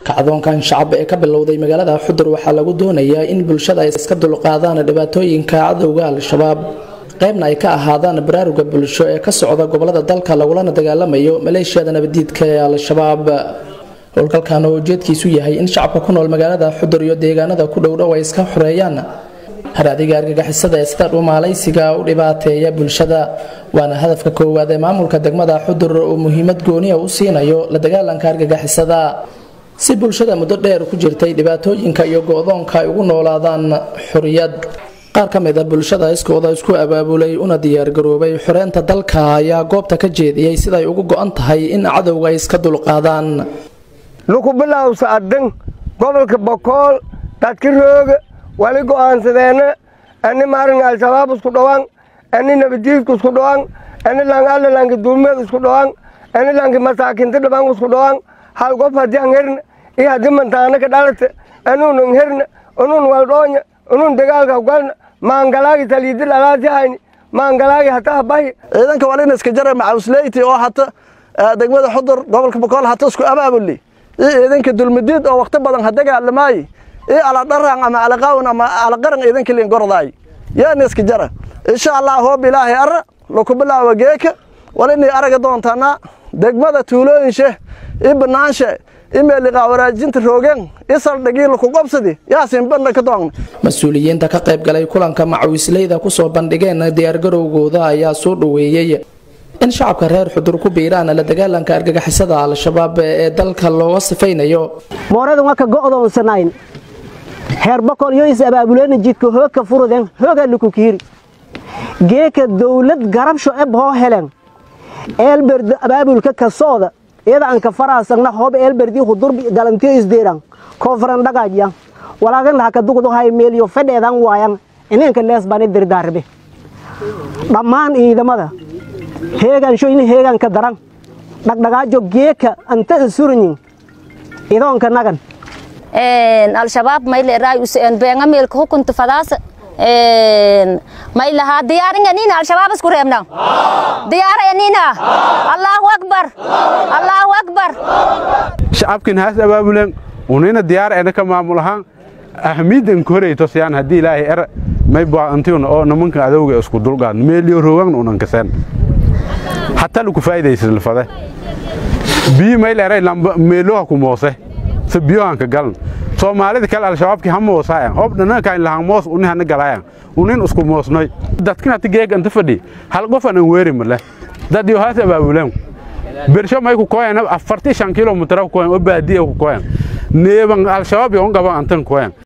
kacdoonkan shacab ee ka bilowday magaalada xudur waxaa lagu doonayaa in bulshada ay iska dulqaadaan dhibaatooyinka cadowga al-shabaab qaybna ay ka ahaadaan baraaruga bulsho ee ka socda gobolada dalka lagulana dagaalamayo maleeshiyada nabadiidka ee al-shabaab howlgalkan oo ujeedkiisu yahay in shacabka ku nool magaalada xudur iyo deegaanada ku dhowdhow ay iska xoreeyaan haraadiga argagixisada ee sida dhumaalaysiga u dhibaateeya bulshada waana hadafka koowaad ee maamulka degmada xudur uu muhiimad gooniya u siinayo la dagaalanka argagixisada si bulshada muddo dheer ku jirtay dhibaatooyinka iyo go-doonka ay ugu noolaadaan xoriyad qaar ka mid a bulshada iskooda isku abaabulay una diyaargaroobay xoreynta dalka ayaa goobta ka jeediyey siday ugu go-an tahay in cadowga ay iska dulqaadaan luku bilowsa addan gobolka bokool dadka rooga wali go'aansadeena ani maarin al-shabaab isku dhawaan ani nabadiidku isku dhawaan ani lang alla lanki dulmeed isku dhawaan ani lanki masaakinta dhaban isku dhawaan hal gof haddii an herna iyo haddii mantaana ka dhalata anuun an herna anuun waldhoonya anuun dagaalka galna maangalaagi taliidi dhalaasi hayni maangalaagi hata habahi ciidanka walina iska jara macawsleyti oo hata degmada xudur gobolka bokool hata isku abaabuli iyo ciidanka dulmadiid oo waqti badan ha dagaalamaayi iyo aladharan ama alaqaawan ama alaqaran ciidanka liin gordaay yaana iska jara insha allah hoob ilaahay ara laku bilaawa geeka walinay araga doontaana degmada tuulooyinshe iyo banaanshe iyo meeliqaa waraajinta roogeen iyo saldhigii laku qobsadi yaasin bandha ka doogna mas-uuliyiinta ka qayb galay kulanka macawisleyda kusoo bandhigeen diyaargarowgooda ayaa soo dhoweeyey in shacabka reer xudur ku biiraan la dagaalanka argagixisada al-shabaab ee dalka looga sifaynayo mooradan waa ka go'doonsanayn heer boqol iyo is abaabuleena jidka hoogka furuden hooga luku kiiri geeka dawlad garabsho eb hoo helen eelberd abaabulka kasooda iyada aan ka faraasagna hoob eelberdii hudur galantiyo isdeeran koonfaran dhagaajyan walaagan laha ka dugdu hay meeliyo fedheedan waayan ineenka leesbani dirdaarbe dhammaan ciidamada heegaansho in heegaanka daran dhagdhagaajo geeka anta isuranyin idoonka nagan al-shabaab mayle raayus beenga meelka hukunta fadaasa maylaha diyaaringanina al-shabaab isku reebna diyaarayanina allahu akbar allahu akbar shacabkin haas abaabulen unina diyaar ena ka maamul ahaan ahmiidan koreyto siyaan haddii ilaahay er may baantiuna oo nimanka adowga isku dulqaad meeliyo roogagna unan kaseen hataa laku faa'iidaysa lafade biyi mayl eray lamba meeloha ku moose se biyohanka galan soomaalida kale al-shabaabki ha moosaayan hoob dhanankaan lahan moos uni hana galaayan unin isku moosnoy dadkin hati geeg anta fadhi hal qofan an weeri male dad yo haas abaabuleen bersho may ku koyan afarti shan kilomitara ku koyan oo baadiya ku koyan neeban al-shabaab yo on gaban antan koyan